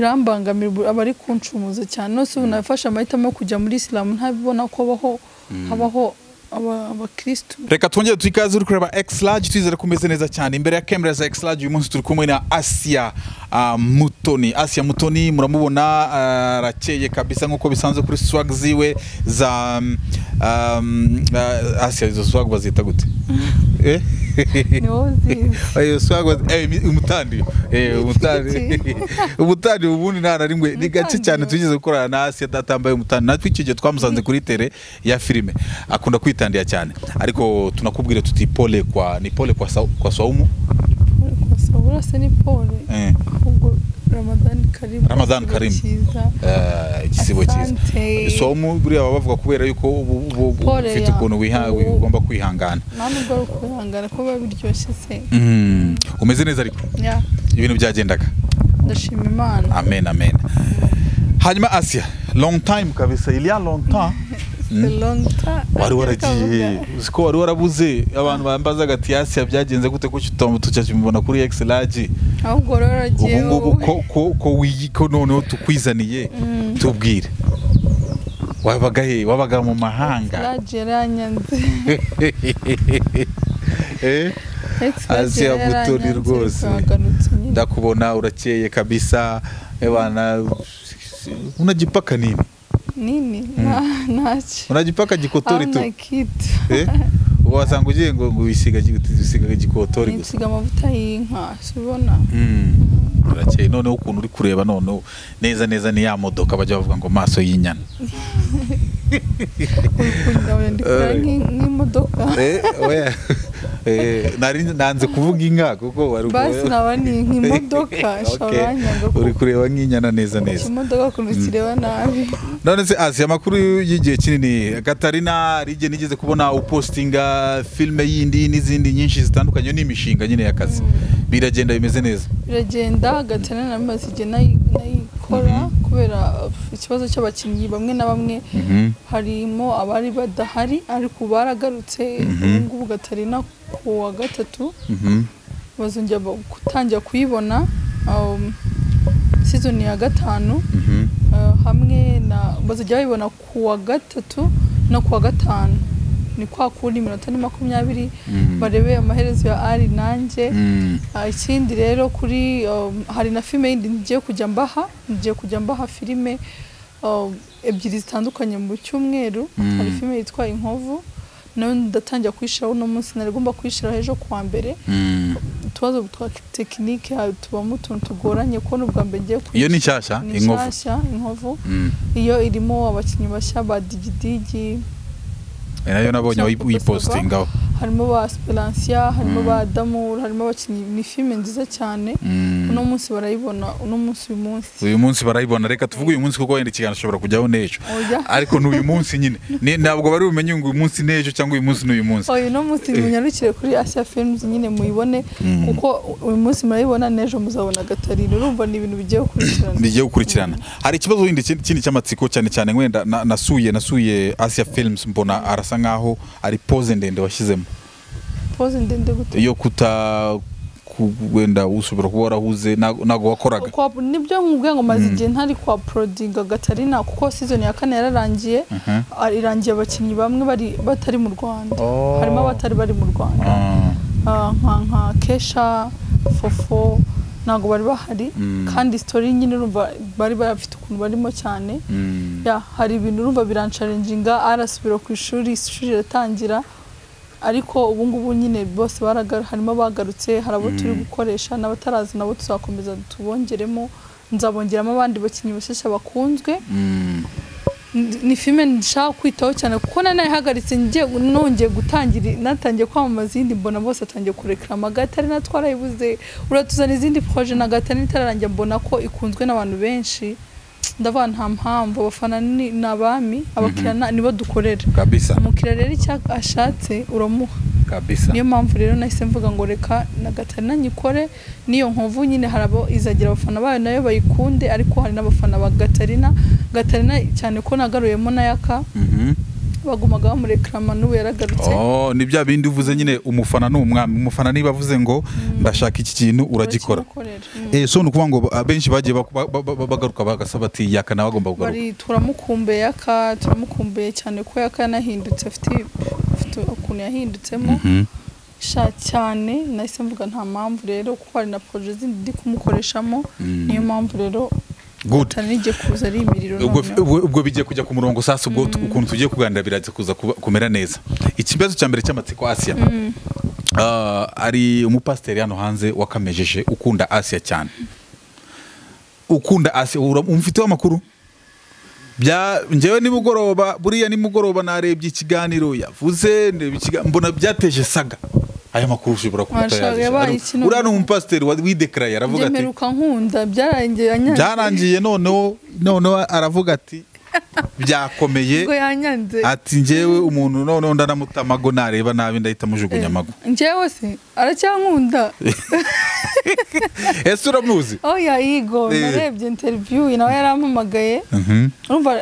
birambangamira ubu aba ari kuncumuza cyane nose ubu nafashe amahitamo yo kujya muri isilamu ntabibona ko abaho habaho aba- abakirisitu reka twongere duhe ikaze uri kureba exilage twizere ko umeze neza cyane imbere ya kamera za exilage uyu munsi turi kumwe na asiya ah, mutoni asiya mutoni muramubona ah, arakeye kabisa nk'uko bisanzwe kuri swag ziwe za mm, um, ah, asiya izo swag bazita gute Eh? niwo nziza Ayo swag baz- eh, mi- umutandi Eh, umutandi umutandi ubundi nta na rimwe ni gace Umutandi cyane we. twigeze gukorana na asiya datambaye umutandi natwe icyo gihe twamusanze kuri tere ya filime akunda kwitandira cyane ariko tunakubwire tuti pole kwa ni pole kwa, sau- kwa saumu urase ni pole Eh. ahubwo ramadani karimu Ramadhan Karim. cyiza Eh, igisibo cyiza Asante. saumu buriya baba bavuga kubera yuko ubu ubu ubu Pole ufite ya- ukuntu wiha- ubu- ugomba kwihangana nta nubwo ari ukwihangana ko biba biryoshye se Mm, umeze neza ariko Ya, ibintu byagendaga ndashima imana amen amen hanyuma asiya long time kabisa iriya long time Selonta wari waragiye uzi ko wari warabuze abantu bambazaga ati yasiya byagenze gute ko utambu tukakimubona kuri x large ahubwo rero waragiye ubu ngubu wowe. ko ko ko wiyi ko noneho tukwizaniye tubwire wabaga he wabaga mu mahanga Large yaranyanze Eh? Ex Azi ya large yaranyanze, Mutoni rwose. twagarutse nyine. ndakubona urakeye kabisa ebana unajipaka nini nini Nta- ntacyo unajipaka gikotori tu Hamna kitu Eh? wasanga ugiye ngo ngo wisiga wisiga gikotori gusa nisiga amavuta y'inka sibona urakeye noneho ukuntu uri kureba noneho neza neza ni ya modoka bajya bavuga ngo maso y'inyana kugira ndikora Eh. nk'imodoka oya Eh, nari nanze kuvuga inka kuko wari basi naba ni nk'imodoka Okay. shabanyanga uri kureba nk'inyana neza neza imodoka ukuntu kireba nabi none se asi amakuru y'igihe kinini katarina rige nigeze kubona upostinga filime yindi n'izindi nyinshi zitandukanye n'imishinga nyine y'akazi biragenda bimeze neza biragenda hagati na nari maze igihe nayi- nayikora Mhm. kubera uh, ikibazo cy'abakinnyi bamwe na bamwe Mhm. harimo abari badahari ariko baragarutse Mhm. ubu ngubu gatarina ku wa gatatu Mhm. bazongera ba- gutangira kuyibona um, season ya gatanu Mhm. uh, hamwe na bazajya bayibona ku wa gatatu no ku wa gatanu ni kwa kundi iminota ni makumyabiri Mm. barebe amaherezo ya ari nanjye Mm. Ah, ikindi rero kuri um, hari na filime yindi ngiye kujya mbaha ngiye kujya mbaha filime um, ebyiri zitandukanye mu cyumweru Mm. hari filime yitwa inkovu nayo ndatangira kuyishyiraho uno munsi nari igomba kuyishyiraho ejo kuwa mbere Mm. utubazo twa tekinike ha- tubamo utuntu tugoranye kubona ubwa mbere ngiye kwiga. iyo ni nshyashya Ni inkovu nshyashya inkovu Mm. iyo irimo abakinnyi bashya ba digidigi Eh, nayo nabonye Cyangwa uyi- uyipostingaho harimo ba speransiya harimo Mm. ba damura harimo abakinnyi ni filime nziza cyane Mm. uno munsi barayibona uno munsi uyu munsi uyu munsi barayibona reka tuvuge uyu munsi kuko wenda ikiganiro ushobora kujyaho n'ejo oya ariko ni uyu munsi nyine Ni- ntabwo bari bumenye ngo uyu munsi n'ejo cyangwa uyu munsi n'uyu munsi oya uno munsi munyarukire kuri asia films nyine muyibone Mm. kuko uyu munsi murayibona n'ejo muzabona gatarina urumva ni ibintu bigiye gukurikirana bigiye gukurikirana hari ikibazo wenda ikindi kindi cy'amatsiko cyane cyane wenda na- nasuye nasuye asia films mbona arasa nkaho ari pose ndende washyizemo pose ndende gute yo kuta ku- wenda ushobora kuba warahuze ntago ntago wakoraga kwa nibyo nkubwiye ngo maze igihe ntari kwa porodinga gatarina kuko season ya kane yararangiye Mhm. ah, irangiye abakinnyi bamwe bari batari mu rwanda Oh. harimo abatari bari mu rwanda Ah, Ah, nka nka kesha fofo ntabwo bari bahari Mm. kandi story nyine urumva bari bafite ukuntu barimo cyane mm. ya hari ibintu urumva biransharenjinga arasubira ku ishuri ishuri riratangira ariko ubu ngubu nyine bose baraga- harimo abagarutse hari abo turi gukoresha n'abatarazi nabo tuzakomeza tubongeremo nzabongeramo abandi bakinnyi bashyashya bakunzwe Mm. N- ni filime nshaka kwitaho cyane kuko nanayihagaritse ngiye nongeye gutangira natangiye kwamamaza iyindi mbona bose atangiye kureklama gatari na twarayibuze uratuzana izindi proje na gatari itararangira mbona ko ikunzwe n'abantu benshi ndavuga nta mpamvu abafana ni ni abami abakiriya na- nibo dukorera kabisa umukiriya rero icyo ashatse uramuha kabisa niyo mpamvu rero nahise mvuga ngo reka na gatari nanyikore n'iyo nkovu nyine hari abo izagira abafana bayo nayo bayikunde ariko hari n'abafana ba gatarina gatarina cyane ko nagaruyemo na yaka Mhm. bagumaga bamurekarama n'ubu yaragarutse Oh, ni bya bindi uvuze nyine umufana ni umwami umufana niba avuze ngo ndashaka iki kintu uragikora barakimukorera. Mm. Eh, so ni ukuvuga ngo abenshi bagiye bak- ba- ba- ba- bagaruka bagasaba ati yaka nawe agomba kugaruka bari turamukumbuye yaka turamukumbuye cyane ko yaka yanahindutse afite afite ukuntu yahindutsemo Mhm. sha cyane nahise mvuga nta mpamvu rero kuko hari na poroje zindi ndi kumukoreshamo Mm. niyo mpamvu rero Good. atari n'igiye kuza ari imiriro ubwo noneho. ubwo- ubwo bigiye kujya ku murongo sasa ubwo tu- ukuntu tugiye kuganira biraza kuza kuba- kumera neza ikibazo cya mbere cy'amatsiko asiya Ah, ari umupasiteri hano hanze wakamejeje ukunda asiya cyane ukunda asiya ura- umufiteho amakuru bya njyewe nimugoroba buriya nimugoroba narebye ikiganiro yavuze ndeba ikiga- mbona byateje saga aya makuru ushobora kuba Marshall utayazi yabaye Ari- ikintu- uriya ni umupasiteri wa- widekaraye aravuga njye ati mperuka nkunda byarangiye yanyanze byarangiye noneho noneho aravuga ati byakomeye ubwo yanyanze ati njyewe umuntu noneho ndanamutamago amago nareba nabi ndahita mujugunya amago njyewe se aracyankunda ese uramuzi oya yigo Eh. narebye interiviyu nawe yarampamagaye Mhm. urumva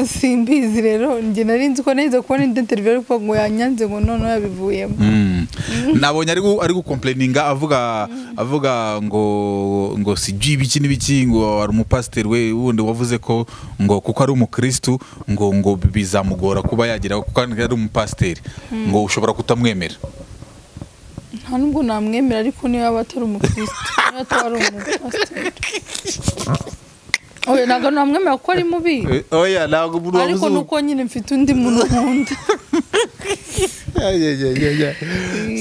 simbizi rero njye nari nzi ko nahise kubona indi interiviyu ariko ngo yanyanze ngo noneho yabivuyemo Mm. nabonye ari gu- ari gukomplayininga avuga avuga ngo ngo sijyi ibiki n'ibiki ngo hari umupasiteri we wundi wavuze ko ngo kuko ari umukirisitu ngo ngo bizamugora kuba yagira kuko ari umupasiteri ngo ushobora kutamwemera nta nubwo namwemera ariko niyo yaba atari umukirisitu niyo ataba ari umupasiteri oya ntabwo namwemera kuko ari mubi Eh, oya ntabwo umuntu ariko wabuze- ni uko nyine mfite undi muntu nkunda Ya, ya, ya, ya, ya.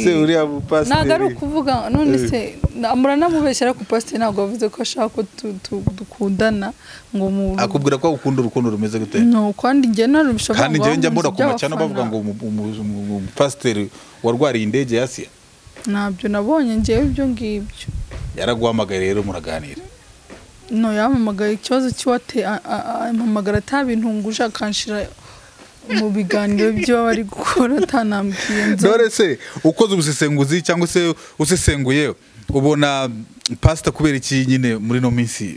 se uriya mupasiteri ntabwo ari ukuvuga none se na- muranamubeshyira ku pasiteri ntabwo yavuze ko ashaka ko tu- tu- dukundana ngo mu akubwira ko ukunda urukundo rumeze gute no kandi njye narubishobora kandi njyewe njya mbona ku macana bavuga ngo umu- umu- umu- umupasiteri warwariye indege ya asiya ntabyo nabonye njyewe ibyo ngibyo yaraguhamagaye rero muraganira no yampamagaye ikibazo cy'iwate impamagara atabintunguje akanshira mu biganiro by'ibyo baba bari gukora atanambwiye nzo dore se ukoze ubusesenguzi cyangwa se usesenguye ubona pasita kubera iki nyine muri ino minsi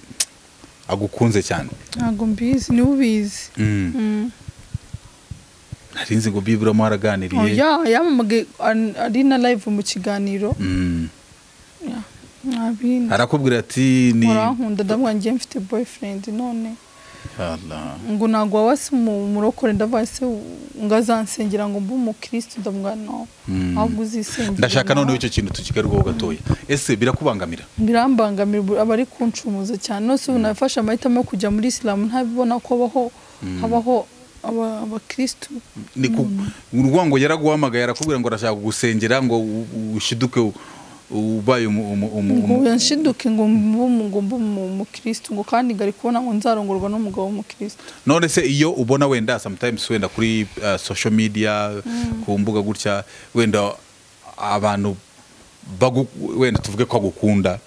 agukunze cyane ntabwo mbizi niwe ubizi Mm. Mm. nari nzi ngo bibura haraganiriye Oya, yampamagaye an- ari na live mu kiganiro Mm. Ya, nabindi arakubwira ati ni murankunda ndavuga ngiye mfite boyfriend none Allah. ngo ntabwo waba si umu- umurokore ndavuga se ngo azansengera ngo mbe umukirisitu ndavuga no Mm. ahubwo uzisengera ndashaka nawe. noneho icyo kintu tukigarukaho gatoya ese birakubangamira birambangamira ubu- abari kunshumuza cyane nose ubu nafashe amahitamo yo kujya muri isilamu ntabibona ko habaho habaho aba- abakirisitu ni ku urwa ngo yaraguhamagaye arakubwira ngo arashaka kugusengera ngo u- u- ushiduke u- ubaye umu- umu- umu- ngo umu- yanshiduke ngo mbe umu- ngo mbe umu- umukirisitu ngo kandi ngari kubona ngo nzarongorwa n'umugabo w'umukirisitu none se iyo ubona wenda sometimes wenda kuri uh, social media ku mbuga gutya wenda abantu bagu, wenda tuvuge ko agukunda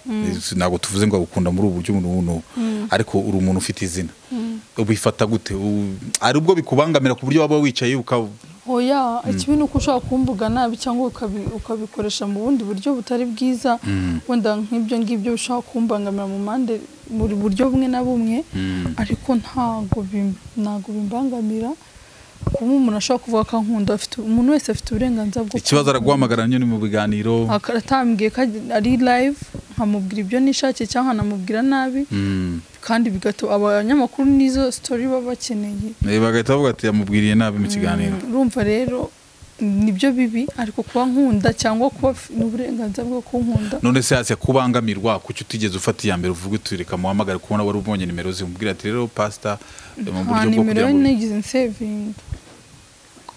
ntabwo tuvuze ngo agukunda muri ubu buryo ubu n'ubu n'ubu ariko uri umuntu ufite izina ubifata gute U- ari ubwo bikubangamira ku buryo waba wicaye ukaba oya ikibi ni uko ushobora kumbuga nabi cyangwa ukabi- ukabikoresha mu bundi buryo butari bwiza wenda nk'ibyo ngibyo bishobora kumbangamira mu mpande buri buryo bumwe na bumwe ariko ntago bim- ntago bimbangamira kuba umuntu ashobora kuvuga ko ankunda afite umuntu wese afite uburenganzira bwo ikibazo araguhamagara nyine mu biganiro Aka- atambwiye ko ari live nkamubwira ibyo nishakiye cyangwa nkamubwira nabi Mm. kandi bigatuma abanyamakuru n'izo story baba bakeneye Eh, bagahita bavuga ati yamubwiriye nabi mu kiganiro urumva rero nibyo bibi ariko kuba nkunda cyangwa kuba f- n'uburenganzira bwo kunkunda none se hasi kubangamirwa kuki utigeze ufata iya mbere uvuga uti reka muhamagare kubona wari ubonye nimero ze umubwira ati rero pasita eh, mu nta buryo bwo nimero kugira ye ngo nigeze nsevinga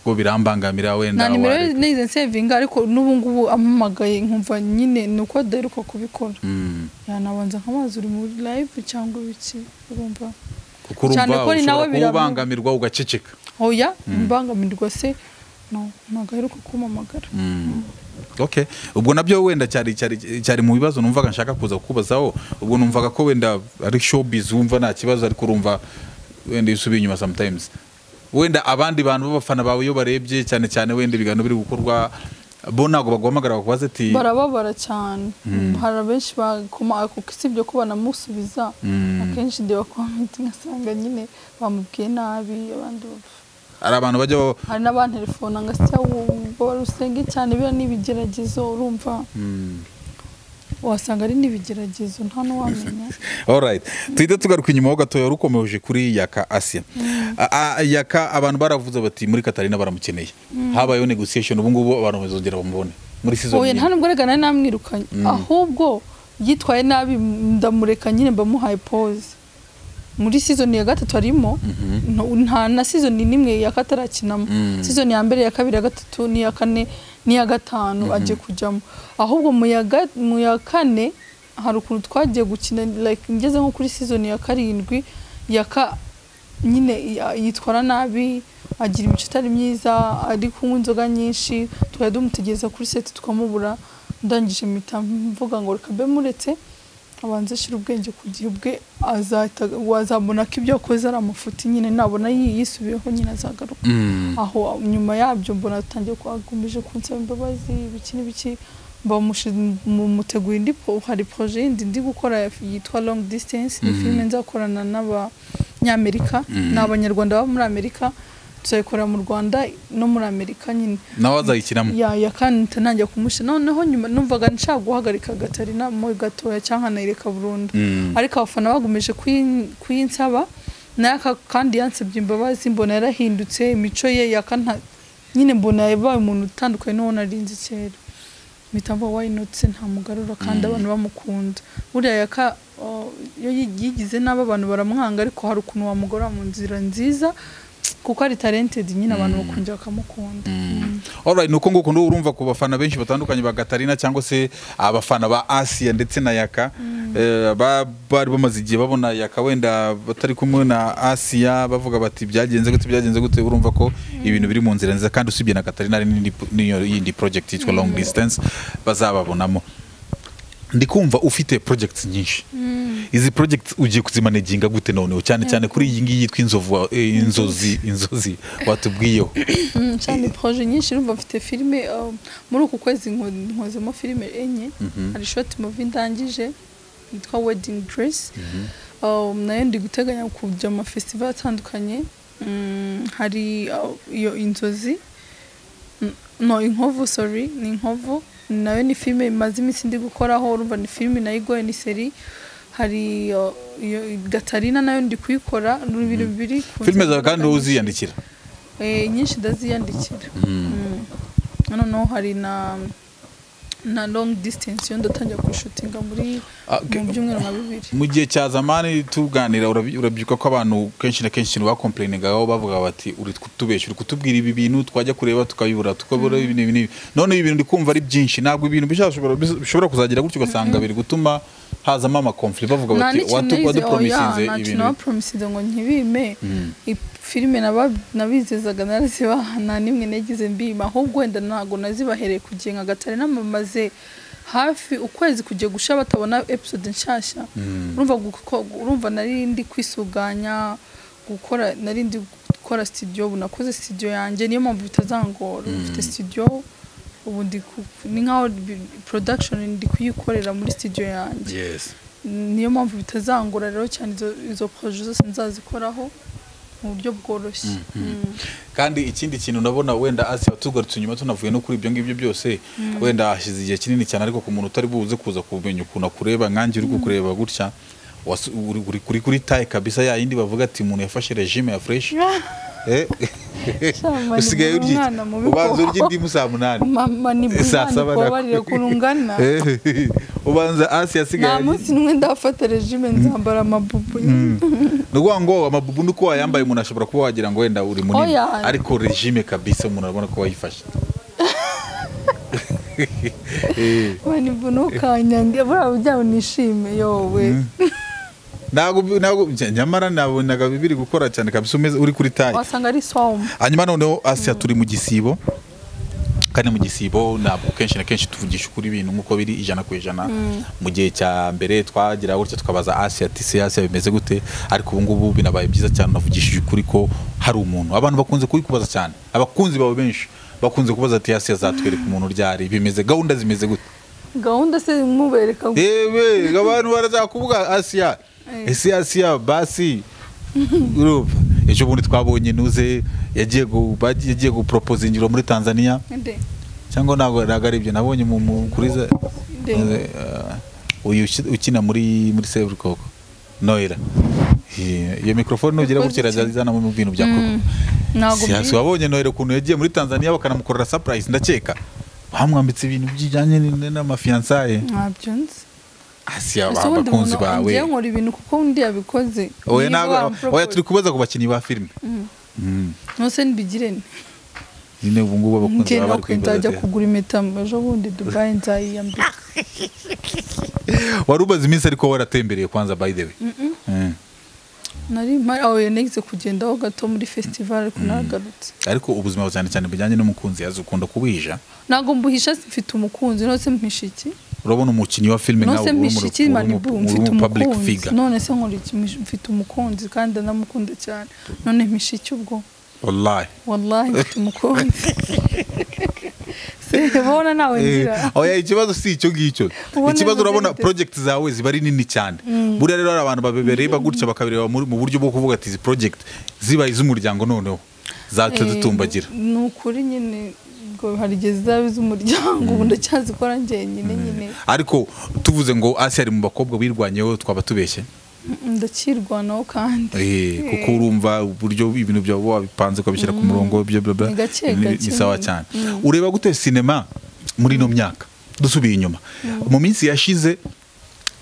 ko birambangamira nta wenda nimero ye wareka." nigeze nsevinga ariko n'ubu ngubu ampamagaye nkumva nyine ni uko adaheruka kubikora Mm. yanabanza nk'amazi uri muri live cyangwa iki urumva kuko urumva Cyane ko ni nawe ushobora kuba biramu- ubangamirwa ugaceceka oya imbangamirwa se no ntabwo aheruka kumpamagara Mm. okay ubwo nabyo wenda cyari cyari cyari mu bibazo numvaga nshaka kuza kukubazaho ubwo numvaga ko wenda ari showbiz wumva nta kibazo ariko urumva wenda iyo usubiye inyuma sometimes wenda abandi bantu b'abafana bawe iyo barebye cyane cyane wenda ibiganiro biri gukorwa bo ntabwo baguhamagara bakubaza ati barababara cyane hari abenshi bakoma kuko usibye ko banamusubiza akenshi ndeba komenti ngasanga nyine bamubwiye nabi abandi bavuga hari abantu bajya ba- hari n'abantelefona ngasya ngo rusenge cyane biriya ni ibigeragezo urumva Mm. wasanga ari n'ibigeragezo nta n'uwamenya alright tuhita tugaruka inyuma ho gatoya rukomeje kuri yaka asiya A- a- yaka abantu baravuze bati muri katarina baramukeneye habayeho negotiation ubu ngubu abantu bazongera bamubone muri season oya nyine. nta nubwo rega nari namwirukanye ahubwo yitwaye nabi ndamureka nyine mbamuhaye pause muri sizoni ya gatatu arimo nta- nta na sizoni n'imwe ya katarakinamo Mm. sizoni ya mbere ya kabiri ya gatatu n'iya kane n'iya gatanu agiye kujyamo ahubwo mu ya ga- mu ya kane hari ukuntu twagiye gukina like ngeze nko kuri sizoni ya karindwi ya ka nyine ya- yitwara nabi agira imico itari myiza ari kunywa inzoga nyinshi tukajya dumutegereza kuri seti tukamubura ndangije mpita mvuga ngo reka mbe muretse abanza ashyira ubwenge ku gihe ubwe azahita wazabona ko ibyo akoze ari amafuti nyine nabona yi- yisubiyeho nyine azagaruka Mm. aho nyuma yabyo mbona atangiye ko akomeje kunsaba imbabazi ibiki n'ibiki bamuteguye indi po- hari proje yindi ndi gukora yitwa long distance ni Mhm. filime nzakorana n'abanyamerika Mhm. ni abanyarwanda baba muri amerika tuzayikorera mu rwanda no muri amerika nyine nawe azayikinamo ya ya kandi ntangira kumusha noneho nyuma numvaga nshaka guhagarika gatarina mu gatoya cyangwa nkanayireka burundu Mm. ariko abafana bagomeje kuyin- kuyinsaba nayo aka- kandi yansabye imbabazi mbona yarahindutse imico ye yakanta nyine mbona yabaye umuntu utandukanye n'uwo narinzi kera mpita mvuga why not se ntamugarura kandi Mm. abantu bamukunda buriya yaka oh, iyo yi- yigize nabi abantu baramwanga ariko hari ukuntu wamugora mu nzira nziza kuko ari talented nyine abantu Mm. bakongera bakamukunda Mm. Alright, nuko nguko ndo urumva ku bafana benshi batandukanye ba Gatarina cyangwa se abafana ba Asia ndetse na Yaka eh, ba- bari bamaze igihe babona Yaka wenda batari kumwe na Asia bavuga bati byagenze gute byagenze gute urumva ko ibintu biri mu nzira nziza kandi usibye na Gatarina hari n'indi n'iyo yindi project yitwa long distance bazababonamo ndikumva ufite projects nyinshi izi project ugiye kuzimanaginga gute noneho cyane cyane kuri iyi ngiyi yitwa inzovu wa- eh, inzozi inzozi watubwiyeho Mm, cyane proje nyinshi urumva mfite filime um, muri uku kwezi nko- nkozemo filime enye Mhm. hari short movie ndangije yitwa wedding dress um, nayo ndi guteganya kujya mu mafestival atandukanye Mm, hari uh, iyo inzozi N- no inkovu sorry ni inkovu nayo ni filime imaze iminsi ndi gukoraho urumva ni filime nayo igoye ni seri hari uh, iyo gatarina nayo ndi kuyikora ni ibintu biri ku filime nzego zawe kandi wowe nyinshi. uziyandikira Eh, nyinshi ndaziyandikira Mm. noneho hari na na long distance yo ndatangira kwishutinga muri Ah, mu byumweru nka bibiri mu gihe cya zamani tuganira urabi- urabyibuka ko abantu kenshi na kenshi bakomplainingaho bavuga bati uri kutubeshya uri kutubwira ibi bintu twajya kureba tukayibura tukabura ibi n'ibi n'ibi none ibi bintu ndi kumva ari byinshi ntabwo ibintu bishobora bishobora kuzagira gutyo ugasanga biri gutuma hazamo amakomfli bavuga nta bati n'ikintu nize wadupromisinze oya ntacyo ibintu nabapromisinze ngo ntibime I- filime naba- nabizezaga narazibaha nta n'imwe nagize mbima ahubwo wenda ntabwo nazibahereye ku gihe nka gatare n'amamaze hafi ukwezi kujya gusha batabona episode nshasha urumva guko- urumva nari ndi kwisuganya gukora nari ndi gukora studio ubu nakoze studio yanjye niyo mpamvu bitazangora ubu mfite studio ubu ndi ku- ni nkaho bi- production ndi kuyikorera muri studio yanjye yes niyo mpamvu bitazangora rero cyane izo, izo proje zose nzazikoraho mu buryo bworoshye Mm. kandi ikindi kintu nabona wenda asiya tugarutse inyuma tunavuye no kuri ibyo ngibyo byose wenda hashize igihe kinini cyane ariko ku muntu utari buze kuza kumenya ukuntu akureba nkange uri kukureba gutya wasu- uri- uri kuri kuri taye kabisa ya yindi bavuga ati umuntu yafashe regime ya fresh Eh, Shaman, usigaye ni urya umwana mubi ubanza koko. urya indimu saa munani mama ni saa bwana saba na- kubabarira kurungana Eh, ubanza asiya asigaye nta arya- munsi n'umwe ndafata regime nzambara amabubu nyine ni ukuvuga ngo amabubu ni uko wayambaye umuntu ashobora kuba wagira ngo wenda uri munini Oya. ariko regime kabisa umuntu arabona ko wayifashe Eh. mani ntukanyange buriya byabo nishime yowe ntabwo ntabwo nyamara nabonaga biri gukora cyane kabisa umeze uri kuri tayi wasanga ari swawumu hanyuma noneho asiya turi mu gisibo kandi mu gisibo ntabwo kenshi na kenshi tuvugisha ukuri ibintu nk'uko biri ijana ku ijana mu gihe cya mbere twagira gutya tukabaza asiya ati se asiya bimeze gute ariko ubu ngubu binabaye byiza cyane unavugishije ukuri ko hari umuntu abantu bakunze kubikubaza cyane abakunzi bawe benshi bakunze kubaza ati asiya zatwereka umuntu ryari bimeze gahunda zimeze gute gahunda se mubereka yewe abantu barazakuvuga asiya Eh. ese asiya basi urumva ejo bundi twabonye nuze yagiye gu- bagi- yagiye guporopoza ingiro muri tanzania nde cyangwa ntabwo ntabwo ari ibyo nabonye mu- mu- kuri za- Nde. eh, uyu uki- ukina muri muri seburikoko noira Eh, iyo mikorofone nugira Yakoze gutya iki? irazana mu bintu bya koko ntabwo siyasi mbi- wabonye nohero ukuntu yagiye muri tanzania bakanamukorera surprise ndakeka bamwambitse ibintu bijyanye n- n'amafiyansaye ntabyo nzi asiya Ese ubundi abakunzi umuntu bawe ngiye nkora ibintu kuko undi yabikoze oya Niba ntabwo wampropose. oya turi kubaza ku bakinnyi ba filime Mm. Mm. nose nibigirene nyine ubu ngubu abakunzi njye baba bari nuko nzajya kwibaza ati, kugura impeta ejo bundi dubayi nzayiyambika wari umaze iminsi ariko waratembereye kwanza by the way Mm. nari mpari aho yanigize kugendaho gato muri festival ariko naragarutse ariko ubuzima buba cyane cyane bujyanye n'umukunzi yazi ukunda kubihisha ntabwo mbuhisha mfite umukunzi nose mpisha iki urabona umukinnyi wa filime nose uri mu- mpisha iki manibu uri mu- uri mfite mu public umukunzi figure none se nkora iki Mpisha- mfite umukunzi kandi anamukunda cyane none mpisha iki ubwo wallahi wallahi mfite umukunzi sebona nawe ngira Eh, oya ikibazo si icyo ngicyo Ubona ikibazo urabona bizenze. project zawe ziba ari nini cyane buriya rero hari abantu babireba gutya bakabireba muri- mu buryo bwo kuvuga ati izi project ziba iz'umuryango noneho zacu Eh, zitumbagira ni ukuri nyine ngo hari igihe zizaba iz'umuryango ubu ndacyazikora njyenyine nyine ariko tuvuze ngo asi ari mu bakobwa wirwanyeho twaba tubeshye ndakirwanaho kandi Eh, kuko urumva uburyo ibintu byawe uba wabipanze ukabishyira ku murongo byo bla bla Ni gake ni gake ni sawa nyine. cyane ureba gute sinema muri ino myaka dusubiye inyuma mu minsi yashize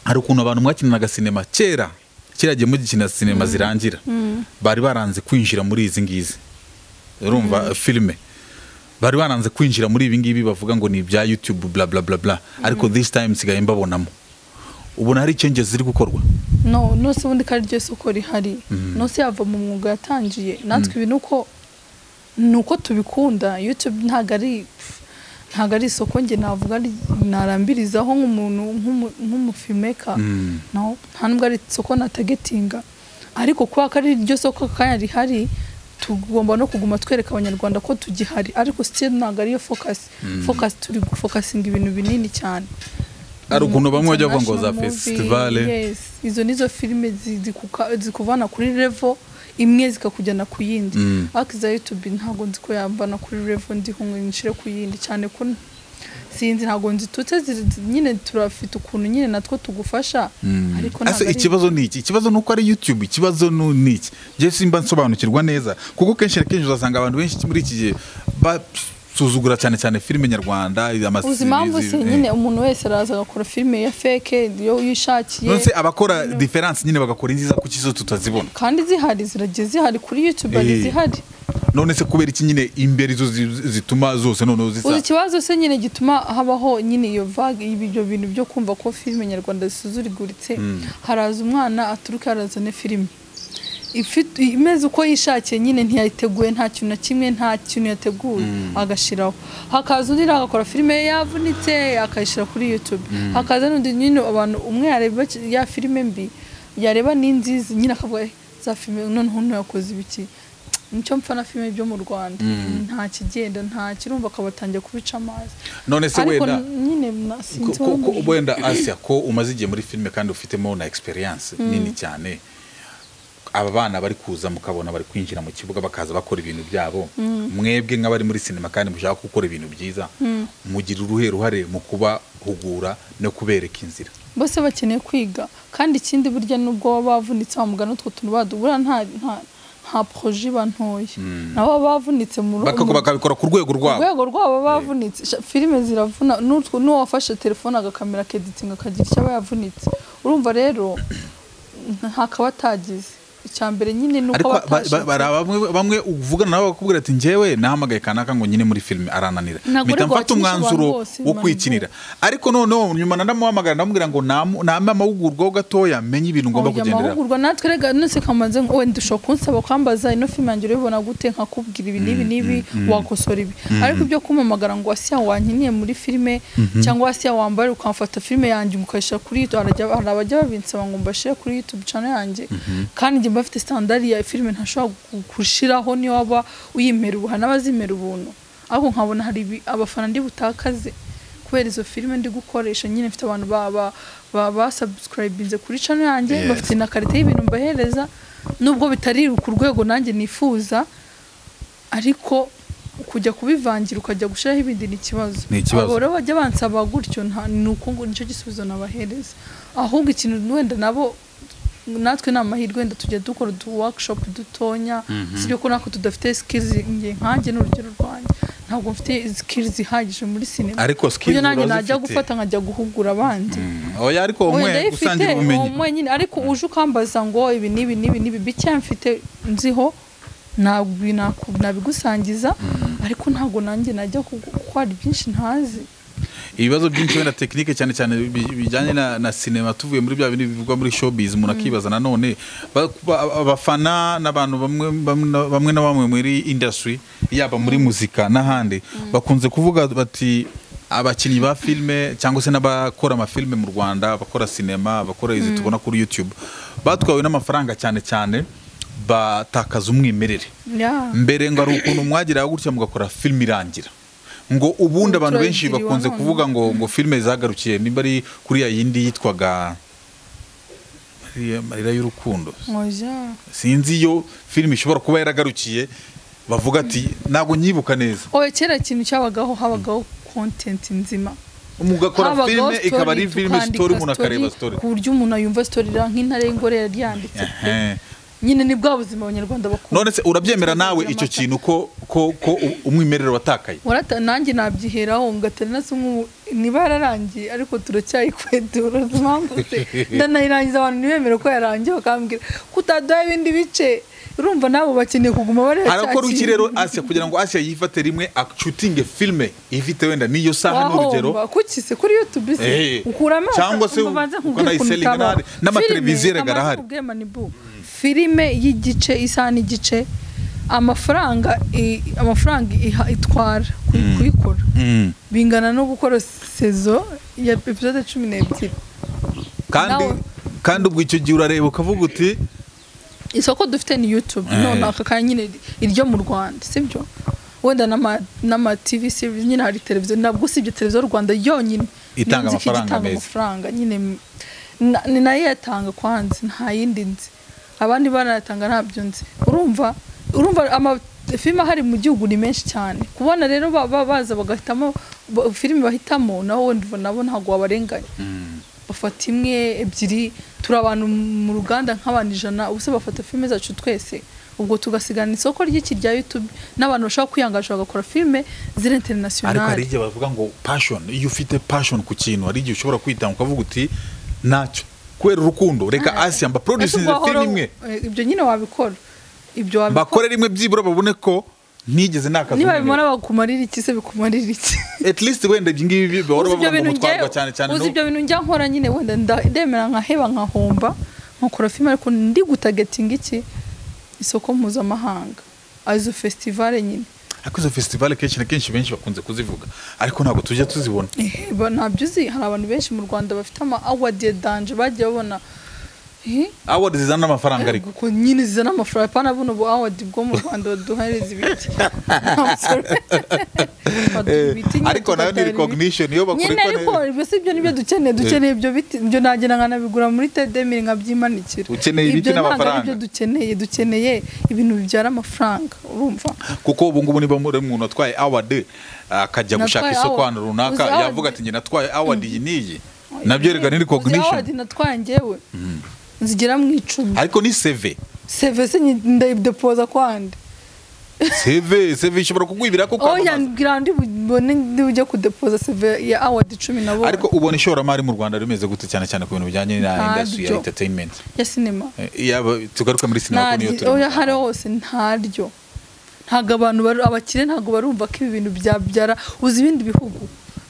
hari ukuntu abantu mwakinanaga sinema kera kera gihe mugikina sinema zirangira bari baranze kwinjira muri izi ngizi urumva filime bari baranze kwinjira muri ibi ngibi bavuga ngo ni ibya youtube bla bla bla bla ariko this time nsigaye mbabonamo ubona hari changes ziri gukorwa no nose ubundi ko ari ryo soko rihari nose yava mu mwuga yatangiye natwe ibi ni uko ni uko tubikunda youtube ntabwo ari ntabwo ari isoko njye navuga ari- narambirizaho nk'umuntu nk'umu- nk'umufimeka Mm. no nta nubwo ari isoko natagetinga ariko kuba ko ari ryo soko kanya rihari tugomba no kuguma twereka abanyarwanda ko tugihari ariko still ntabwo ariyo focus focus turi gufokasinga ibintu binini cyane hari ukuntu bamwe bajya bavuga ngo za International movie, festivale yes. izo nizo filime zi- zikuka- zikuvana kuri revo imwe zikakujyana ku yindi Mm. ariko iza youtube ntabwo nzi ko yambana kuri revo ndi kumwe nshire ku yindi cyane ko n- sinzi ntabwo nzitutse ziri- zi- nyine turafite ukuntu nyine natwo tugufasha ariko ntabwo ase ari- ikibazo ni iki ikibazo ni uko ari youtube ikibazo ni ni iki njye simba nsobanukirwa neza kuko kenshi na kenshi uzasanga abantu benshi muri iki gihe basuzugura cyane cyane filime nyarwanda amasi- uzi impamvu izi- se nyine umuntu wese araza agakora filime ya feke iyo yishakiye nonse abakora diferanse nyine bagakora inziza kuki zo tutazibona kandi zihari ziragiye zihari kuri youtube hari Eh. zihari none se kubera iki nyine imbere zo zi- zituma zose noneho uzi zisa ikibazo se nyine gituma habaho nyine iyo vague ibyo bintu byo kumva ko filime nyarwanda zisuzuriguritse haraza umwana aturuka harazana filime ifite imeze uko yishakiye nyine ntiyayiteguye nta kintu na kimwe nta kintu yateguye agashiraho hakaza undi nawe agakora filime ye yavunitse akayishyira kuri youtube hakaza n'undi nyine abantu umwe yareba ki- ya filime mbi yareba n'inzizi nyine akavuga "Eh, za filime noneho uno yakoze ibiki nicyo mpfa na filime byo mu rwanda nta kigenda nta kirumva akabatangira kubica amazi none se ariko wenda nyine na- ko- sinzi ko- impamvu. ko- wenda asiya ko umaze igihe muri filime kandi ufitemo na experience nini cyane aba bana bari kuza mukabona bari kwinjira mu kibuga bakaza bakora ibintu byabo mwebwe nk'abari muri sinema kandi mushaka gukora ibintu byiza mugira uruhe ruhare mu kubahugura no kubereka inzira bose bakeneye kwiga kandi ikindi burya nubwo baba bavunitse wamugana utwo tuntu badubura nta nta nta proje iba ntoya nabo baba bavunitse mu ru- Bakako- mu- bakabikora ku rwego ku rwabo rwego rwabo baba bavunitse Sha- filime ziravuna n'utwo n'uwafashe telefone agakamera akeditinga akagira icyo aba yavunitse urumva rero hakaba atagize icya mbere nyine ni uko ariko ba- batashatse. ba- bara- bamwe- bamwe uvugana nabo bakakubwira ati njyewe nahamagaye kanaka ngo nyine muri filime arananira Ntabwo mpita ariko mfata wakinisha abantu umwanzuro bose, wo Manu. kwikinira ariko noneho nyuma nanamuhamagara ndamubwira ngo namu- nampe amahugurwa ho gatoya menye ibintu ngomba Oya, kugenderaho amahugurwa natwe rega nose kamaze ngo wenda ushobora kunsaba kwambaza ino filime yanjye urayibona gute nkakubwira ibi n'ibi n'ibi wakosora ibi ariko ibyo kumamagara ngo asiya wankiniye muri filime cyangwa asiya wambaye ukamfata filime yanjye ngo ukayishyira kuri youtube harajya- hari abajya babinsaba ngo mbashyire kuri youtube channel yanjye kandi njye mba mfite standari ya filime ntashobora gu- gushiraho niyo waba uyimera ubu hari n'abazimera ubuntu ariko nkabona hari ibi- abafana ndi butakaze kubera izo filime ndi gukoresha nyine mfite abantu ba ba ba, ba subscribinze kuri channel yanjye Yes. bafite na karite y'ibintu mbahereza nubwo bitari ku rwego nanjye nifuza ariko kujya kubivangira ukajya gushyiraho ibindi ni ikibazo Ni ikibazo. Abo rero bajya bansaba gutyo nta ni uko ngo nicyo gisubizo nabahereza ahubwo ikintu wenda nabo natwe ni amahirwe wenda tujya dukora utu workshop dutonya si byo ko natwe tudafite skills nge nkanjye ni urugero rwanjye ntabwo mfite skills ihagije muri sinema Ariko ku buryo skills nanjye urazifite. najya gufata nkajya guhugura abandi oya ariko umwe Wenda ifite, gusangira ubumenyi umwe nyine ariko uje ukambaza ngo ibi n'ibi n'ibi n'ibi bike mfite nziho ntabwo naku- nabigusangiza ariko ntabwo nanjye najya gukora byinshi ntazi ibibazo byinshi wenda tekinike cyane cyane bi- bijyanye na, na sinema tuvuye muri bya bintu bivugwa muri showbiz umuntu akibaza nanone ba- ba- abafana n'abantu bamwe bamwe na- bamwe na bamwe muri industry yaba muri muzika n'ahandi bakunze kuvuga bati abakinnyi ba filime cyangwa se n'abakora amafilime mu rwanda abakora sinema abakora izi tubona kuri youtube batwawe n'amafaranga cyane cyane batakaza umwimerere Yeah. mbere ngo hari ukuntu mwageraho gutya mugakora filime irangira ngo ubundi abantu benshi Turayigiriwe bakunze none. kuvuga ngo ngo filime zagarukiye nimba ari kuri ya yindi yitwaga Mariya- amarira y'urukundo Oya. sinzi iyo filime ishobora kuba yaragarukiye bavuga ati ntabwo nyibuka neza oya kera ikintu cyabagaho habagaho content nzima mugakora Habagaho filime story, ikaba ari filime tukandika sitori umuntu akareba story, sitori ku buryo umuntu ayumva sitori nk'intare y'ingore yari yanditse pe. Ehe. nyine ni bwa buzima abanyarwanda bakunda none se urabyemera nawe icyo kintu ko ko ko u- umwimerere watakaye warata nanjye nabyiheraho ngatari nasa nk'ubu niba yararangiye ariko turacyayikwetura uzi impamvu se ndanayirangiza abantu ntibemere ko yarangiye bakambwira ko utaduha ibindi bice urumva nabo bakeneye kuguma bareba cya arakora iki kintu. rero asiya kugira ngo asiya yifate rimwe acutinge filime ifite wenda n'iyo saha Wahomba. n'urugero kuki se kuri youtube se Eh. ukura amaso Cyangwa se ubanza nkubwire ukanayiselinga ukuntu utabaho. n'ahandi. N'amateleviziyo Filime, erega amaze arahari. kubwira Manibu, filime y'igice isaha n'igice amafaranga i- amafaranga iha- itwara kuy- kuyikora Mm. bingana no gukora sezo ya episode cumi n'ebyiri kandi Nawe- kandi ubwo icyo gihe urareba ukavuga uti isoko dufite ni youtube Eh. none aka kanya nyine iryo mu rwanda sibyo wenda n'ama- n'ama tv series nyine hari televiziyo ntabwo usibye televiziyo rwanda yonyine Itanga Nzi ko amafaranga igitanga meza. amafaranga nyine m- na- ni nayo yatanga kwanze nta yindi nzi abandi banayatanga ntabyo nzi urumva urumva amafilime ahari mu gihugu ni menshi cyane kubona rero ba- ba- baza bagahitamo ba- filime bahitamo naho wenda ubona nabo ntabwo wabarenganya bafata imwe ebyiri turi abantu mu ruganda nk'abantu ijana ubuse bafata filime zacu twese ubwo tugasigana isoko ry'iki rya youtube n'abantu bashaka kwiyangaje bagakora filime ziri ariko hari interinasiyonari igihe bavuga ngo passion iyo ufite passion ku kintu hari igihe ushobora kwitanga ukavuga uti ntacyo kubera urukundo reka asiya mbaproducinze Ese filime ugahora- imwe eh, ibyo nyine wabikora ibyo wabikora mbakore rimwe byibura babone ko ntigeze nakaza niba umwimerere. bimara bakumarira iki se bikumarira iki at least wenda ibyo ngibi bahora uzi ibyo bavuga bintu ngo mutwarwa cyane njye cyane uzi no- ibyo bintu njya nkora nyine wenda nda- ndemera nkaheba nkahomba nkakora filime ariko ndi gutagetinga iki isoko mpuzamahanga azo festivale nyine ariko izo festival kenshi na kenshi benshi bakunze kuzivuga ariko ntabwo tujya tuzibona Ehe, ba- ntabyo uzi hari abantu benshi mu rwanda bafite ama awadi danje bagiye babona Eh, award zizana n'amafaranga ariko ubwo nyine zizana amafaranga pana buno bu awadi bwo mu rwanda baduhereza ibiti I'm sorry. Baduha ibiti nyine ariko nayo ni tugatahira ibiti. recognition iyo nyine ariko bakoreka ibyo si byo nibyo dukeneye dukeneye ibyo biti ibyo nagenda nkanabigura muri tedemiri nkabyimanikira Ukeneye ibiti Ibyo ntabwo ari n'amafaranga. byo dukeneye dukeneye ibintu bibyara amafaranga urumva kuko ubu ngubu niba muri umuntu atwaye award akajya Natwaye gushaka isoko award. ahantu runaka Uzi award? yavuga ati njye natwaye award iyi n'iyi nabyo reka ni Uzi recognition awadi natwaye njyewe zigera mu icumi ariko ni seve sevese ndayidepoza kwande seve seve ishobora kukwibira ko oya kwamamaza ngira ndi bubone ndi bujye kudepoza seve ya awadi cumi na bo ariko ubona ishoramari mu rwanda rimeze gute cyane cyane ku bintu bijyanye na Ntabyo. industry ya entertainment ya sinema Eh, yaba tugaruka muri sinema ko niyo Ntaryo- oya hari turimo hose ntaryo ntabwo abantu bari- abakire ntabwo barumva ko ibi bintu byabyara uzi ibindi bihugu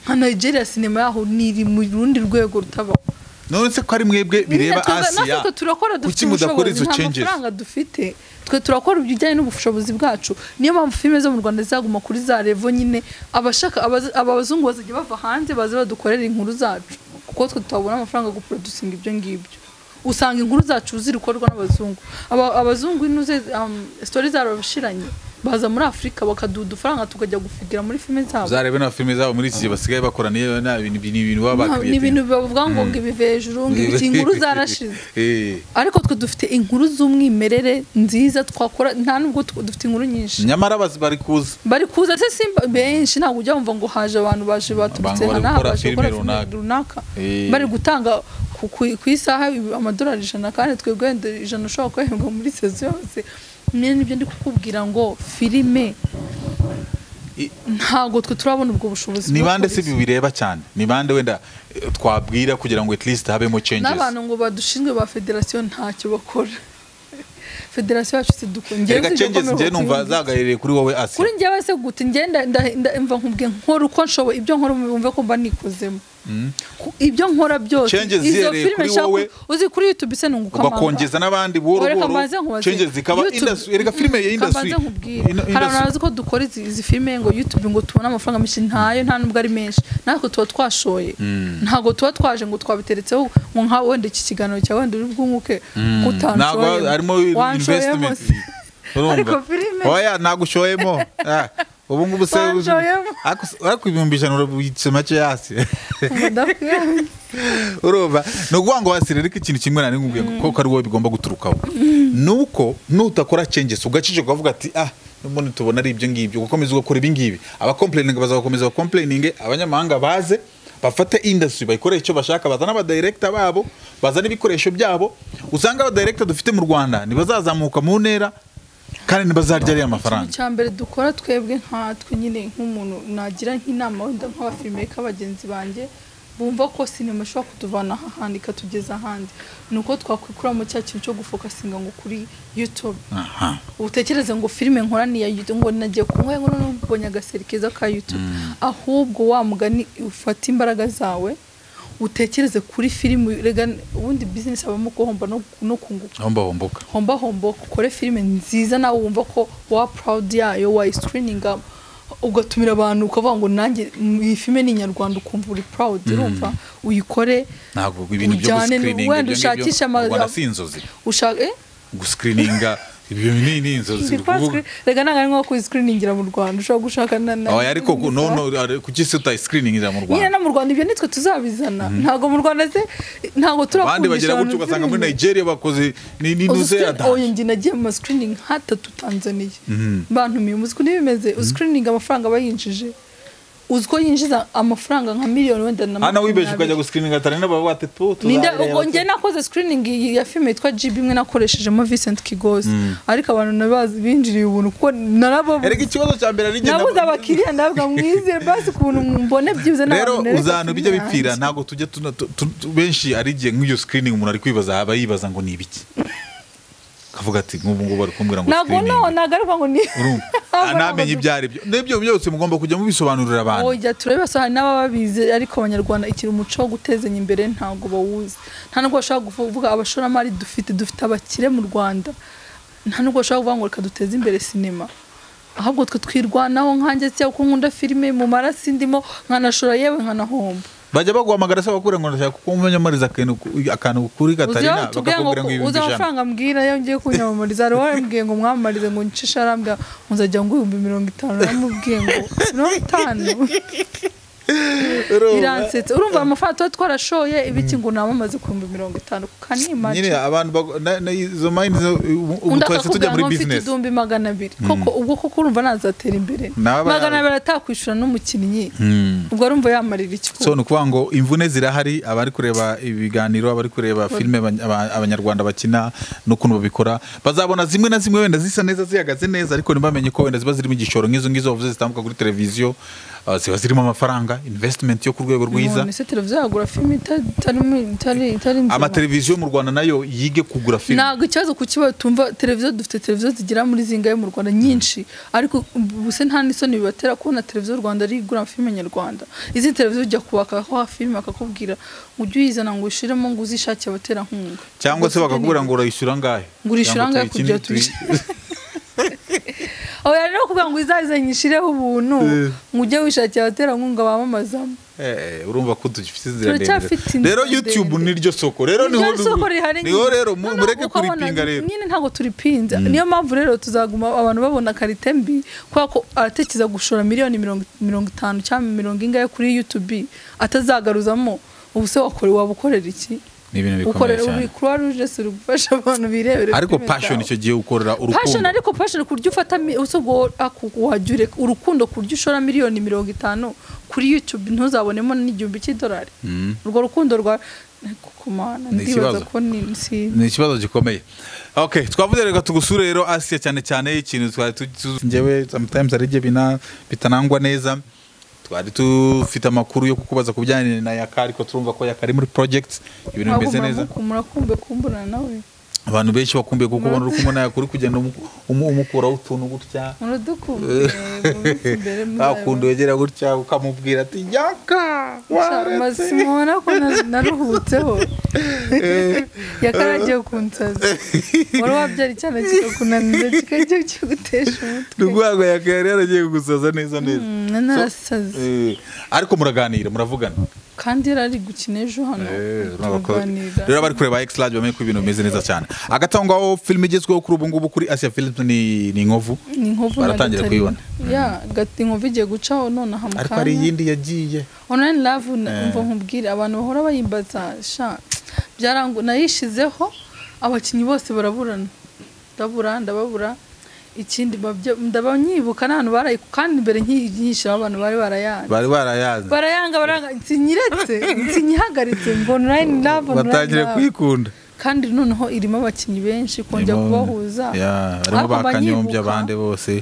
nka nigeria sinema yaho niri mu rundi rwego rutabaho none se ko ari mwebwe bireba asiya natwe turakora dufite kuki mudakora ubushobozi izo nta changes mafaranga dufite twe turakora ibijyanye n'ubushobozi bwacu niyo mpamvu filime zo mu rwanda zizaguma kuri za revo nyine abashaka abazi- abazungu bazajya bava hanze baze badukorera inkuru zacu kuko twe tutabona amafaranga yo guproducinga ibyo ngibyo usanga inkuru zacu zirikorwa n'abazungu Aba- abazungu ino ze um, story zarabashiranye baza muri afurika bakaduha udufaranga tukajya gufigira muri filime zabo zarebe na filime zabo muri iki gihe basigaye bakora ni ni ibintu ni ibintu baba Nta- ni ibintu bakiriye bavuga ngo ngo ibive hejuru ngo ibiti inkuru zarashize ariko twe dufite inkuru z'umwimerere nziza twakora nta nubwo tu- dufite inkuru nyinshi nyamara bazi- bari kuza bari kuza se simba benshi ntabwo ujya wumva ngo haje abantu baje baturutse bari hano aha, gukora baje filime gukora filime runaka. runaka Eh. bari gutanga ku- ku- ku isaha amadolari ijana kandi twebwe wenda ijana ushobora kuhembwa muri sezo yose mwe nibyo ndi kukubwira ngo filime I- ntabwo twe turabona ubwo bushobozi ni bwo bande gukora se izo. bireba cyane ni bande wenda eh, twabwira kugira ngo at least habemo changes n'abantu ngo badushinzwe ba federasiyo ntacyo bakora federasiyo yacu sidukongera reka changes njye numva zagaririye kuri wowe kuri Asia njyewe se gute njye nda- nda- nda- mva nkubwiye nkora uko nshoboye ibyo nkora bumve ko mba nikozemo Ku- ibyo nkora byose Changes izo zihereye filime kuri nshaka wowe, ku- uzi kuri youtube se nunguka ugakongeza n'abandi buhoro Reka buhoro mbanze nkubaze. changes zikaba YouTube- industry reka filime ya Reka industry mbanze nkubwire. Ino- hari abantu industry- bazi ko dukora izi, izi filime ngo youtube ngo tubone amafaranga menshi ntayo nta nubwo ari menshi natwe tuba twashoye ntabwo tuba twaje ngo twabiteretseho ngo nka wenda iki kiganiro cyawe wenda uri bwunguke ntabwo harimo kutanshoyemo wanshoyemo investment se Ariko filime- oya ntabwo ushoyemo Ah, ubu ngubu se Wanshoyemo. Ariko- ariko ibihumbi ijana urabitse make hasi ngo ndakwiyamye. urumva ni ukuvuga ngo wasire ariko ikintu kimwe nari nkubwiye ngo kuko ari wowe bigomba guturukaho ni uko nutakora changes ugacike ukavuga ati ah none tubona ari ibyo ngibyo ugakomeza ugakora ibi ngibi abakomplayininga bazakomeza bakomplayininge abanyamahanga baze bafate industry bayikoreye icyo bashaka bazane abadirekita babo bazane ibikoresho byabo usanga abadirekita dufite mu rwanda ntibazazamuka mu ntera kandi ntibazarya ariya ikintu mafaranga cya mbere dukora twebwe nkatwe nyine nk'umuntu nagira nk'inama wenda nk'abafilmeka bagenzi banjye bumva ko sinema ishobora kutuvana aha hantu ikatugeza ahandi ni uko twakwikura mu cya kintu cyo gufokasinga ngo kuri youtube aha utekereze ngo filime nkora ni iya YouTube ngo nagiye kunywa ngo none ubonye agaseri keza ka YouTube ahubwo wa mugani ufata imbaraga zawe utekereze kuri filime rega ubundi business habamo guhomba no, no kunguka homba homboka homba homba ukore filime nziza nawe wumva ko wa proud yayo wayiscreeninga ugatumira abantu ukavuga ngo nanjye mm, iyi filime ni inyarwanda ukumva uri proud urumva uyikore ntabwo ibintu byo ujyane ni- gusikirininga wenda ushakishe ama- si inzozi ushaka eh? gusikirininga ibyo ni ni inzozi Ndi kwa Kuvuga- screen- rega ntabwo ari nko kuyiscreeningira mu rwanda ushobora gushaka na na- oya ariko ku- no no ari- kuki se utayiscreeningira mu nyine rwanda no mu rwanda ibyo nitwe tuzabizana ntabwo mu rwanda se ntabwo abandi turakundisha bagera gutyo ugasanga muri nigeria bakoze ni ni nuze oyo njye nagiye mu mascreening nkatatu tanzaniya bantumiye uzi uko bimeze uscreening amafaranga aba yinjije uzi ko yinjiza amafaranga nka miliyoni wenda na hano wibeje ukajya makumyabiri. gusikirininga atari n'ababa bati tu Ninde tuzareba ubwo njye tu." nakoze screening iyi ya filime yitwa GB imwe nakoreshejemo Vincent Kigozi ariko abantu nabazi binjiriye ubuntu kuko narababuze erega ikibazo cya mbere ari njye nabuze nabo- abakiriya ndabwa mwize basi ukuntu mbone byibuze rero n'abantu nereka uzantu bijya filime bipfira yanjye. ntabwo tujya tuna- tu- tu- tu- benshi ari igihe nk'iyo screening umuntu ari kwibaza aba yibaza ngo ni ibiki kavuga ati nk'ubu ngubu bari kumbwira ngo ntabwo screening no ntabwo ariko ngo ni urumva Ah, namenye ibyo ari byo n'ibyo byose mugomba kujya mubisobanurira abantu oya turebe basa hari n'ababa bize ariko abanyarwanda ikiri umuco wo gutezanya imbere ntabwo bawuzi nta nubwo bashobora kuvuga abashoramari dufite dufite abakire mu rwanda nta nubwo bashobora kuvuga ngo reka duteze imbere sinema ahubwo twe twirwanaho nkanjye cyangwa ko nkunda filime mu marasi ndimo nkanashora yewe nkanahomba bajya baguhamagara se bakubwira ngo ndashaka ko wamamariza akantu ku- akantu kuri katarina tubwira ngo bakakubwira ngo ibihumbi uza ijana amafaranga mbwira iyo ngiye kunyamamariza hari uwambwiye ngo mwamamarize ngo ncishe arambwira ngo nzajya ngo ibihumbi mirongo itanu naramubwiye ngo mirongo itanu biransetsa urumva amafaranga tuba twarashoye ibiki ngo namamaze ku bihumbi mirongo itanu ku nyine kanimaki abantu bago- na- na- izo mayini zo ubu- ubu undi twahise tujya akakubwira muri ngo mfite bizinesi igihumbi magana abiri koko ubwo koko urumva nazatera imbere Naba- magana abiri atakwishyura n'umukinnyi ubwo arumva yamarira iki so ni ukuvuga ngo imvune zirahari abari kureba ibiganiro abari kureba filime abany- aba- abanyarwanda bakina n'ukuntu babikora bazabona zimwe na zimwe wenda zisa neza zihagaze neza ariko ntibamenye ko wenda ziba zirimo igishoro nk'izo ngizo bavuze zitambuka kuri televiziyo ah, ziba zirimo amafaranga invesitimenti yo ku rwego rwiza none se televiziyo yagura filime ita- itari- itari itari nzima amateleviziyo mu rwanda nayo yige kugura filime ntabwo ikibazo ku kibazo tumva televiziyo dufite televiziyo zigera muri zingahe mu rwanda nyinshi ariko ubu se nta n'isoni bibatera kubona televiziyo rwanda ari igura filime nyarwanda izi televiziyo ujya kubaka aho filime akakubwira ngo ujye uyizana ngo ushyiremo ngo uzishakire abaterankunga cyangwa se Ubwo bakakubwira sibyo ngo urayishyura angahe Ngo urayishyura Cyangwa angahe kugira tuyikine, tuyi- ni- aho rero kuvuga ngo izazanye ishireho ubuntu ngo ujye wishakira abaterankunga bamamazamo Eh, urumva ko dufite inzira ndende Turacyafite inzira rero youtube ndende. niryo soko rero niho Iryo soko rihari niho nyine. rero mu- Noneho mureke ukabona kuripinga rero nyine ntabwo turipinze niyo mpamvu rero tuzaguma abantu babona karite mbi kubera ko aratekereza gushora miliyoni mirongo mirongo itanu cyangwa mirongo ingahe kuri youtube atazagaruzamo ubu se wakore waba ukorera iki ni ibintu bikomeye ukorera cyane ubu croix rouge si uri gufasha abantu birebera ariko filime passion zawe. icyo gihe ukorera passion urukundo ariko passion ku buryo ufata mi- usubwo aku- wajya ureka urukundo ku buryo ushora miliyoni mirongo itanu kuri youtube ntuzabonemo n'igihumbi cy'idolari urwo rukundo rwa ariko ku mana Ni ndibaza ikibazo. ko ni si- ni ikibazo gikomeye okay twavuze reka tugusure rero asiya cyane cyane ikintu twari tu- njyewe sometimes ari ibyo bina- bitanangwa neza twari dufite amakuru yo kukubaza ku bijyanye na yaka ariko turumva ko yaka ari muri project ibintu ahubwo bimeze neza muramuku- murakumbe kumburana nawe abantu benshi bakumbuye kuko ubona uri kumwe na yaka uri kugenda umu- umu- umukuraho utuntu gutya muradukumbe mu minsi imbere nta kundi wegera gutya ukamubwira ati yaka waretse." muzabona ko na- naruhutseho yakaragiye kunsaza wari wabyara icyana kikakunanira kikajya kigutesha ni umutwe urwego yaka yari yaragiye kugusaza neza neza Mm, narasaze Eh, ariko muraganira muravugana kandi yari ari gukina ejo hano Eh, urabako- rero turaganira abari kureba X large bamenye ko ibintu bimeze neza cyane agatangwaho filime igezweho kuri ubu ngubu kuri Asia Films ni ni Inkovu ni inkovu na baratangira Gatarina. kuyibona. ya gati inkovu igiye gucaho nonaha mu ariko hari kanya iyindi yagiye online love umva nkubwire abantu bahora bayimbaza sha byarangu nayishizeho abakinnyi bose baraburana ndabura ndababura ikindi babye- ndaba nyibuka n'abantu barayi kandi mbere nkiyishyiraho abantu bari barayanze bari barayaze barayanga barayanga nsinyiretse nsinyihagaritse ngo online love online batangire love. kuyikunda kandi noneho irimo abakinnyi benshi kongera Irimo- kubahuza Ya, barimo Ariko mba bakanyombya nyibuka- abandi bose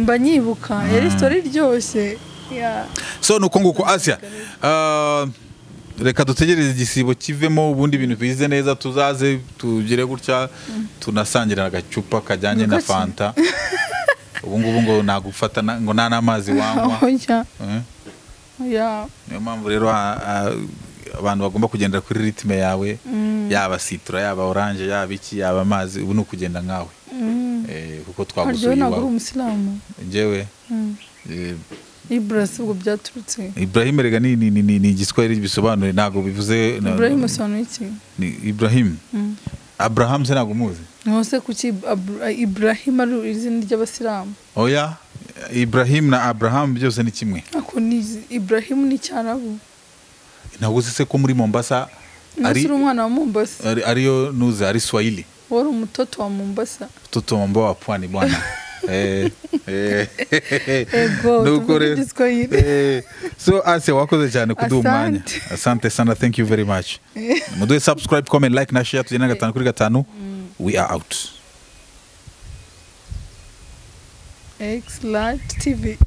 mba nyibuka yari sitori iryoshye Ya. so nuko nguko Asia ah, reka dutegereze igisibo kivemo ubundi ibintu bize neza tuzaze tugire gutya tunasangirana agacupa kajyanye na Niko ki? fanta ubu ngubu ngo nagufata na- ngo nta n'amazi wanywa oya Eh? oya niyo mpamvu rero a- a- abantu bagomba kugendera kuri ritme yawe yaba situra yaba oranje yaba iki yaba amazi ubu ni ukugenda nkawe Eh, kuko haryohe twagusuye ntabwo uri iwawe umusilamu njyewe Mm. eh, iburasi ubwo byaturutse ibrahim rega ni ni- ni- ni- ni igiswahili bisobanuye ntabwo bivuze na- iburayi musobanura iki ni ibrahim abraham se ntabwo umuzi niho se kuki iburahima ari izina ry'abasilamu oya ibrahim na abraham byose ni kimwe ako ni iburahimu ni icyarabu ntabwo uzi se ko muri mombasa nasi ari uri umwana wa mombasa ari- ariyo nuze ari swahili wari umutoto wa mombasa tutomba wa pwani bwana Eh, eh, Ego, Nuko tuvuge rero- igiswahili. Eh, so ase wakoze cyane kuduha Asante. umwanya asante sana thank you very much muduhe subscribe comment like na share tugenda gatanu kuri gatanu we are out x large tv